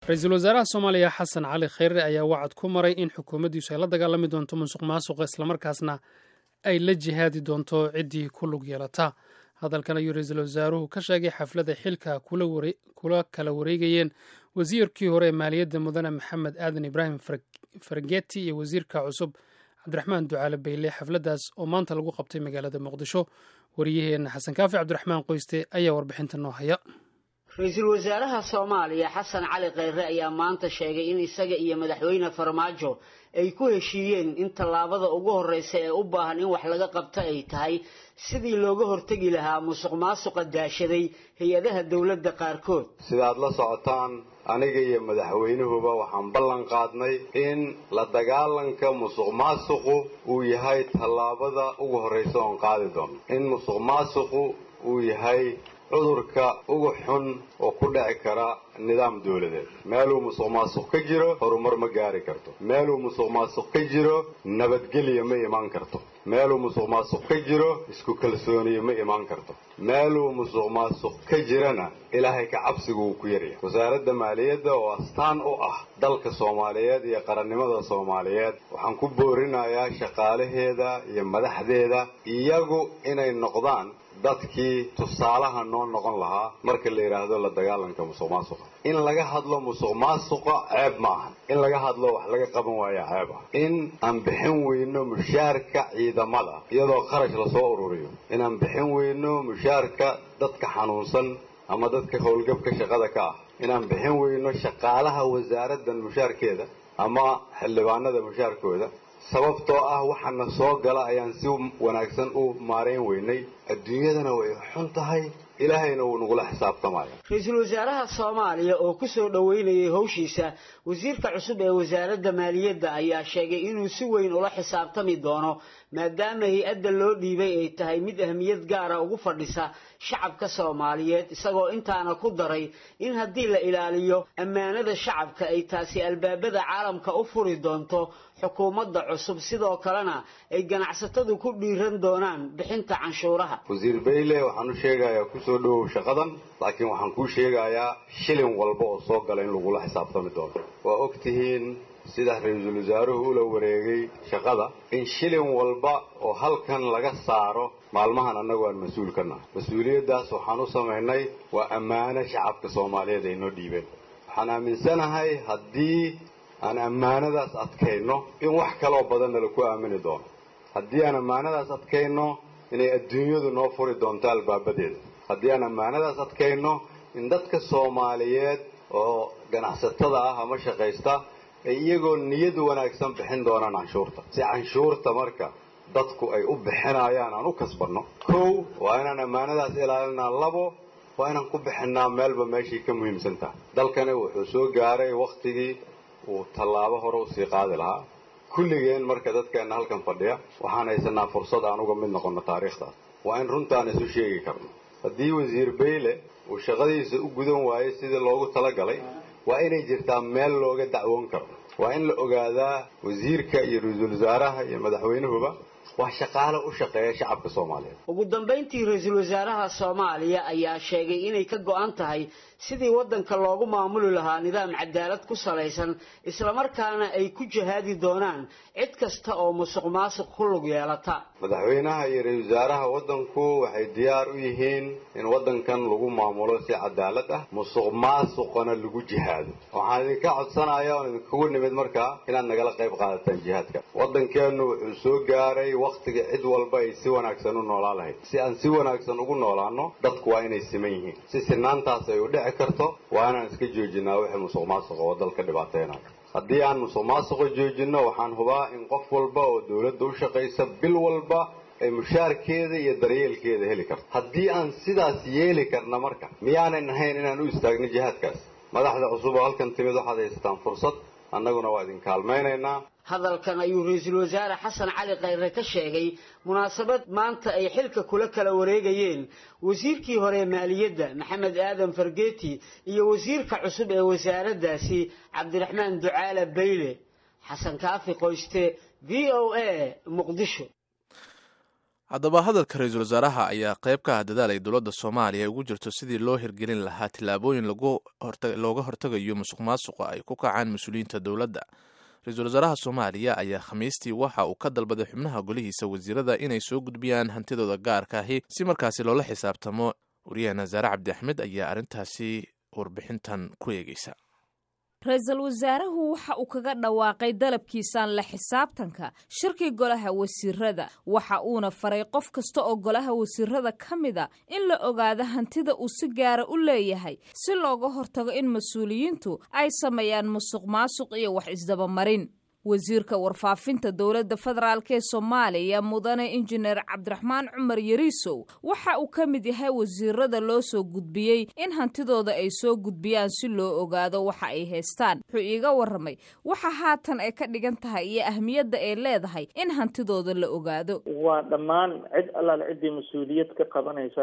ra-iisul wasaaraha soomaaliya xasan cali khayre ayaa wacad ku maray in xukuumaddiisu ay la dagaalami doonto musuq maasuqa islamarkaasna ay la jihaadi doonto ciddii ku lug yeelata hadalkan ayuu ra-iisul wasaaruhu ka sheegay xaflada xilka kula kala wareegayeen wasiirkii hore ee maaliyadda mudane maxamed aadan ibraahim fargeti iyo wasiirka cusub cabdiraxmaan ducaale bayle xafladdaas oo maanta lagu qabtay magaalada muqdisho wariyaheenna xasan kaafi cabdiraxmaan qoyste ayaa warbixinta noo haya ra-iisul wasaaraha soomaaliya xasan cali khayre ayaa maanta sheegay in isaga iyo madaxweyne farmaajo ay ku heshiiyeen in tallaabada ugu horreysa ee u baahan in wax laga qabto ay tahay sidii looga hortegi lahaa musuq maasuqa daashaday hay-adaha dowladda qaarkood sidaad la socotaan aniga iyo madaxweynuhuba waxaan ballan qaadnay in la dagaalanka musuq maasuqu uu yahay tallaabada ugu horreysa oon qaadi doono in musuq maasuqu uu yahay cudurka ugu xun oo ku dhici kara nidaam dowladeed meeluu musuq maasuq ka jiro horumar ma gaari karto meeluu musuq maasuq ka jiro nabadgelya ma imaan karto meeluu musuq maasuq ka jiro isku kalsooniye ma imaan karto meeluu musuq maasuq ka jirana ilaahay ka cabsigu wuu ku yaryahay wasaaradda maaliyadda oo astaan u ah dalka soomaaliyeed iyo qarannimada soomaaliyeed waxaan ku boorinayaa shaqaalaheeda iyo madaxdeeda iyagu inay noqdaan dadkii tusaalaha noo noqon lahaa marka la yidhaahdo la dagaalanka musuq maasuqa in laga hadlo musuq maasuqa ceeb ma aha in laga hadlo wax laga qaban waaya ceeb ah in aan bixin weyno mushaarka ciidamada iyadoo kharash lasoo ururiyo inaan bixin weyno mushaarka dadka xanuunsan ama dadka howlgabka shaqada ka ah inaan bixin weyno shaqaalaha wasaaraddan mushaarkeeda ama xildhibaanada mushaarkooda sababtoo ah waxaana soo gala ayaan si wanaagsan u maarayn weynay adduunyadana way xun tahay ilaahayna wuu nagula xisaabtamaya ra-iisul wasaaraha soomaaliya oo ku soo dhoweynayay howshiisa wasiirka cusub ee wasaaradda maaliyadda ayaa sheegay inuu si weyn ula xisaabtami doono maadaama hay-adda loo dhiibay ay tahay mid ahmiyad gaara ugu fadhisa shacabka soomaaliyeed isagoo intaana ku daray in haddii la ilaaliyo ammaanada shacabka ay taasi albaabada caalamka u furi doonto xukuumadda cusub sidoo kalena ay ganacsatadu ku dhiiran doonaan bixinta canshuuraha wasiir bayle waxaan u sheegayaa kusoo dhowow shaqadan laakiin waxaan kuu sheegayaa shilin walba oo soo gala in lagula xisaabtami doono waa og tihiin sida ra-iisul wasaaruhu ula wareegay shaqada in shilin walba oo halkan laga saaro maalmahan annagu aan mas-uul ka nahay mas-uuliyaddaas waxaan u samaynay waa ammaano shacabka soomaaliyeed ay noo dhiibeen waxaan aaminsanahay haddii aan ammaanadaas adkayno in wax kaloo badanna laku aamini doono haddii aan ammaanadaas adkayno inay adduunyadu noo furi doonto albaabadeeda haddii aan ammaanadaas adkayno in dadka soomaaliyeed oo ganacsatada ah ama shaqaysta ay iyagoo niyad wanaagsan bixin doonaan canshuurta si canshuurta marka dadku ay u bixinayaan aan u kasbanno kow waa inaan ammaanadaas ilaalinaa labo waa inaan ku bixinaa meelba meeshii ka muhiimsan tahay dalkani wuxuu soo gaaray wakhtigii uu tallaabo hore usii qaadi lahaa kulligeen marka dadkeenna halkan fadhiya waxaan haysanaa fursad aan uga mid noqonno taariikhdaas waa in runtaan isu sheegi karno haddii wasiir bayle uu shaqadiisa u gudan waayey sidii loogu talagalay waa inay jirtaa meel looga dacwoon karo waa in la ogaadaa wasiirka iyo ra-iisul wasaaraha iyo madaxweynuhuba waa shaqaale u shaqeeya shacabka soomaaliyeed ugu dambayntii ra-iisul wasaaraha soomaaliya ayaa sheegay inay ka go-an tahay sidii waddanka loogu maamuli lahaa nidaam cadaalad ku salaysan islamarkaana ay ku jihaadi doonaan cid kasta oo musuq maasuq ku lug yeelata madaxweynaha iyo ra-iisul wasaaraha waddanku waxay diyaar u yihiin in waddankan lagu maamulo si cadaalad ah musuq maasuqana lagu jihaado waxaan idinka codsanaya oon idinkugu nimid markaa inaad nagala qayb qaadataan jihaadka waddankeennu wuxuu soo gaaray wakhtiga cid walba ay si wanaagsan u noolaan lahayd si aan si wanaagsan ugu noolaano dadku waa inay siman yihiin si sinaantaas ay u dhici karto waa inaan iska joojinaa wixii musuq maasuqa oo dalka dhibaateynayo haddii aan musuq maasuqa joojinno waxaan hubaa in qof walba oo dowladda u shaqaysa bil walba ay mushaarkeeda iyo daryeelkeeda heli karto haddii aan sidaas yeeli karna marka miyaanan ahayn inaan u istaagno jihaadkaas madaxda cusub oo halkan timid waxaad haysataan fursad annaguna waa idin kaalmaynaynaa hadalkan ayuu ra-iisul wasaare xasan cali khayre ka sheegay munaasabad maanta ay xilka kula kala wareegayeen wasiirkii hore maaliyadda maxamed aadan fargeeti iyo wasiirka cusub ee wasaaraddaasi cabdiraxmaan ducaale bayle xasan kaafi qoyste v o a muqdisho haddaba hadalka ra-iisul wasaaraha ayaa qayb ka ah dadaal ay dowladda soomaaliya ugu jirto sidii loo hirgelin lahaa tillaabooyin looga hortagayo musuq maasuqa ay ku kacaan mas-uuliyiinta dowladda ra-iisul wasaaraha soomaaliya ayaa khamiistii waxa uu ka dalbaday xubnaha golihiisa wasiirada inay soo gudbiyaan hantidooda gaarka ahi si markaasi loola xisaabtamo wariyaheena zaare cabdi axmed ayaa arrintaasi warbixintan ku eegeysa ra-iisul wasaaruhu waxa uu kaga dhawaaqay dalabkiisaan la xisaabtanka shirkii golaha wasiirada waxa uuna faray qof kasta oo golaha wasiirada ka mida in la ogaado hantida uu si gaara u leeyahay si looga hortago in mas-uuliyiintu ay sameeyaan musuq maasuq iyo wax isdabamarin wasiirka warfaafinta dowladda federaalk ee soomaaliya mudane injineer cabdiraxmaan cumar yariisow waxa uu ka mid yahay wasiirada loo soo gudbiyey in hantidooda ay soo gudbiyaan si loo ogaado waxa ay haystaan wuxuu iiga waramay waxa haatan ay ka dhigan tahay iyo ahmiyadda ay leedahay in hantidooda la ogaado waa dhammaan cid allaale ciddii mas-uuliyad ka qabanaysa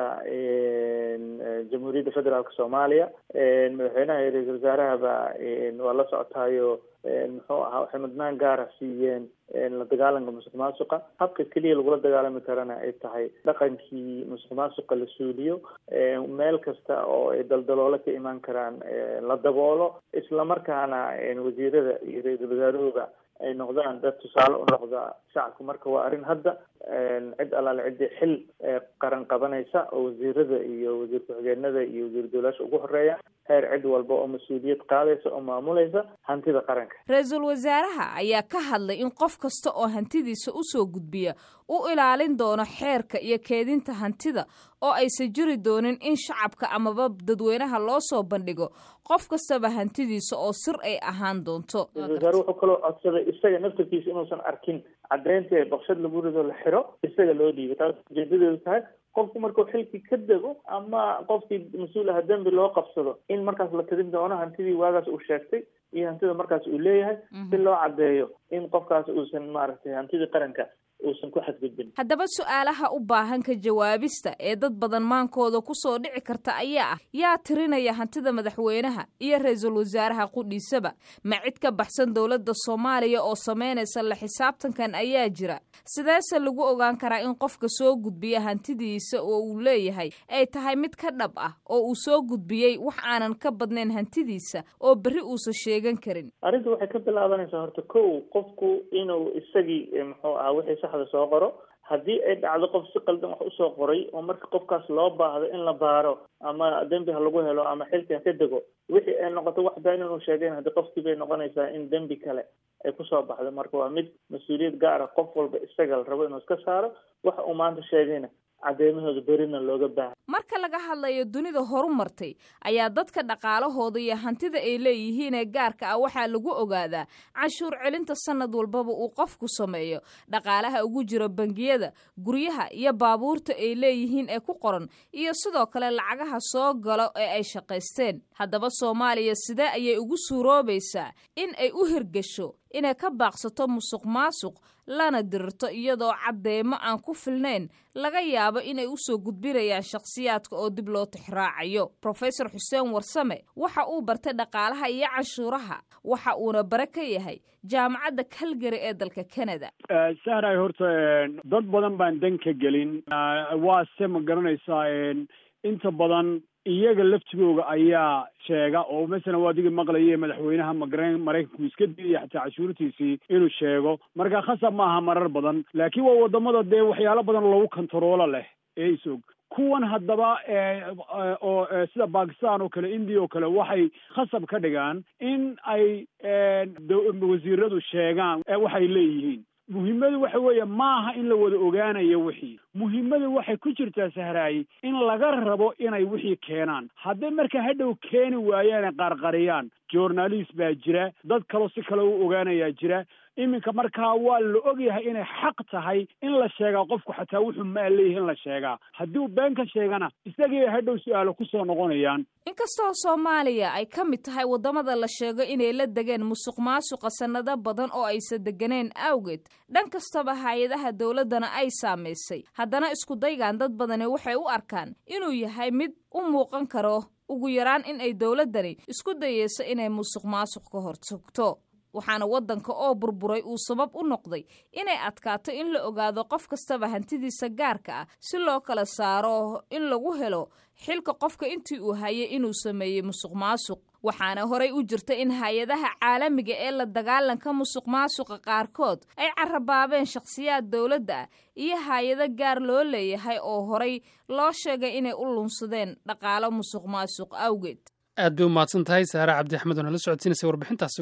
jamhuuriyadda federaalk soomaaliya madaxweynaha iyo ra-iisul wasaarahaba waa la socotaayo muxuu ahaa waxay mudnaan gaara siiyeen la dagaalanka musuq maasuqa habka keliya lagula dagaalami karana ay tahay dhaqankii musuq maasuqa la suuliyo meel kasta oo ay daldaloolo ka imaan karaan la daboolo islamarkaana wasiirada iyo ra-iisul wasaaruhuba ay noqdaan dad tusaale u noqda shacabka marka waa arrin hadda cid allaale ciddii xil qaran qabanaysa oo wasiirada iyo wasiir ku-xigeenada iyo wasiir dowlaasha ugu horeeya heer cid walba oo mas-uuliyad qaadaysa oo maamulaysa hantida qaranka ra-iisul wasaaraha ayaa ka hadlay in qof kasta oo hantidiisa usoo gudbiya u ilaalin doono xeerka iyo keedinta hantida oo aysan jiri doonin in shacabka amaba dadweynaha loo soo bandhigo qof kastaba hantidiisa oo sir ay ahaan doonto ra-isul wasaare wuxuu kaloo codsaday isaga naftarkiisa inuusan arkin caddeynta baqshad lagu rido la xiro isaga loo dhiibay taas ujeedadeedu tahay qofku markuu xilkii ka dego ama qofkii mas-uul aha dembi loo qabsado in markaas la tirin doono hantidii waagaas uu sheegtay iyo hantida markaas uu leeyahay si loo caddeeyo in qofkaas uusan maaragtay hantidii qaranka uusan ku xadgudbin haddaba su-aalaha u baahan ka jawaabista ee dad badan maankooda kusoo dhici karta ayaa ah yaa tirinaya hantida madaxweynaha iyo ra-iisul wasaaraha qudhiisaba ma cid ka baxsan dowladda soomaaliya oo samaynaysa la xisaabtankan ayaa jira sideese lagu ogaan karaa in qofka soo gudbiya hantidiisa oo uu leeyahay ay tahay mid ka dhab ah oo uu soo gudbiyey wax aanan ka badnayn hantidiisa oo berri uusan sheegan karin arrinta waxay ka bilaabanaysaa horta kow qofku inuu isagii muxuu ahaa wixii saxda soo qoro haddii ay dhacdo qof si qaldan wax usoo qoray oo marka qofkaas loo baahdo in la baaro ama dembi ha lagu helo ama xilki ha ka dego wixii ay noqoto wax been inuu sheegeyn haddii qofkii bay noqonaysaa in dembi kale ay kusoo baxdo marka waa mid mas-uuliyad gaara qof walba isaga la rabo inuu iska saaro waxa uu maanta sheegayna caddeymahooda berina looga baahay marka laga hadlayo dunida horu martay ayaa dadka dhaqaalahooda iyo hantida ay leeyihiin ee gaarka ah waxaa lagu ogaadaa canshuur celinta sanad walbaba uu qofku sameeyo dhaqaalaha ugu jira bangiyada guryaha iyo baabuurta ay leeyihiin ee ku qoran iyo sidoo kale lacagaha soo galo ee ay shaqaysteen haddaba soomaaliya sidee ayay ugu suuroobaysaa in ay u hirgasho inay ka baaqsato musuq maasuq lana dirirto iyadoo caddeemo aan ku filnayn laga yaabo inay usoo gudbinayaan shakhsiyaadka oo dib loo tixraacayo rofesor xuseen warsame waxa uu bartay dhaqaalaha iyo canshuuraha waxa uuna bare ka yahay jaamacadda calgary ee dalka canada sahray horta dad badan baan dan ka gelin waa se ma garanaysaa inta badan iyaga laftigooga ayaa sheega oo masalan waa adigii maqlaya madaxweynaha magaren maraykanku iska diidaya xataa cashuurtiisii inuu sheego marka khasab maaha marar badan laakiin waa wadamada dee waxyaalo badan lagu kontaroola leh ee isog kuwan haddaba oo sida bakistan oo kale indiya oo kale waxay khasab ka dhigaan in ay wasiiradu sheegaan waxay leeyihiin muhiimadu waxa weeye maaha in la wada ogaanayo wixii muhiimadu waxay ku jirtaa sahraayi in laga rabo inay wixii keenaan hadday marka hadhow keeni waayaanay qarqariyaan journalist baa jira dad kaloo si kale u ogaanayaa jira iminka markaa waa la ogyahay inay xaq tahay in la sheegaa qofku xataa wuxuu maa leeyahay in la sheegaa haddii uu been ka sheegana isagii ay hadhow su-aalo kusoo noqonayaan inkastoo soomaaliya ay ka mid tahay waddamada la sheego inay la degeen musuq maasuqa sannado badan oo aysan deganeen awgeed dhan kastaba hay-adaha dowladdana ay saamaysay haddana iskudaygan dad badani waxay u arkaan inuu yahay mid u muuqan karo ugu yaraan in ay dowladdani isku dayeyso inay musuq maasuq ka hortagto waxaana waddanka oo burburay uu sabab u noqday inay adkaato in la ogaado qof kastaba hantidiisa gaarka ah si loo kala saaro in lagu helo xilka qofka intii uu hayay inuu sameeyey musuq maasuq waxaana horay u jirta in hay-adaha caalamiga ee la dagaalanka musuq maasuqa qaarkood ay carabaabeen shakhsiyaad dowladda ah iyo hay-ado gaar loo leeyahay oo horay loo sheegay inay u lunsadeen dhaqaalo musuq maasuq awgeed aad bay u mahadsan tahay saare cabdi axmed oo nala socodsiinaysa warbixintaasi